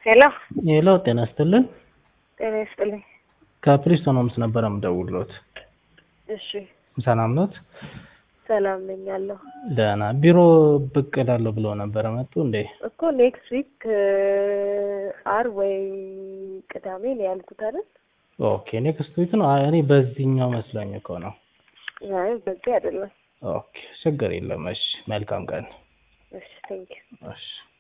ሄሎ ሄሎ ጤና ይስጥልን። ጤና ይስጥልኝ። ከፕሪስቶን ሆምስ ነበር የምደውልዎት። እሺ ሰላም ኖት? ሰላም ነኝ አለሁ ደህና። ቢሮ ብቅ እላለሁ ብለው ነበረ መጡ እንዴ? እኮ ኔክስት ዊክ አር ወይ ቅዳሜ ነው ያልኩት አይደል? ኦኬ ኔክስት ዊክ ነው። አይ እኔ በዚህኛው መስሎኝ እኮ ነው። አይ በዚህ አይደለም። ኦኬ ችግር የለም። እሺ መልካም ቀን። እሺ ቴንኪው እሺ